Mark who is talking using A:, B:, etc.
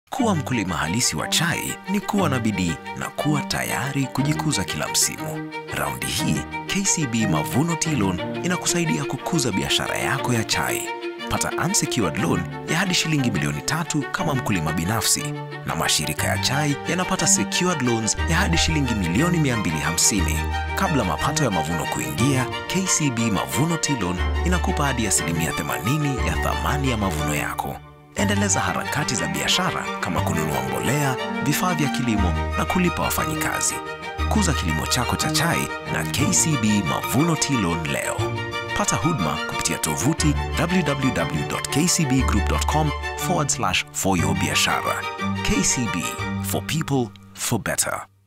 A: Kuwa mkulima halisi wa chai ni kuwa na bidii na kuwa tayari kujikuza kila msimu. Raundi hii KCB Mavuno Tea Loan inakusaidia kukuza biashara yako ya chai. Pata unsecured loan ya hadi shilingi milioni tatu kama mkulima binafsi, na mashirika ya chai yanapata secured loans ya hadi shilingi milioni 250. Kabla mapato ya mavuno kuingia, KCB Mavuno Tea Loan inakupa hadi asilimia 80 ya thamani ya mavuno yako. Endeleza harakati za biashara kama kununua mbolea, vifaa vya kilimo na kulipa wafanyikazi. Kuza kilimo chako cha chai na KCB Mavuno Tea Loan leo. Pata huduma kupitia tovuti www.kcbgroup.com forward slash for your biashara. KCB for people for better.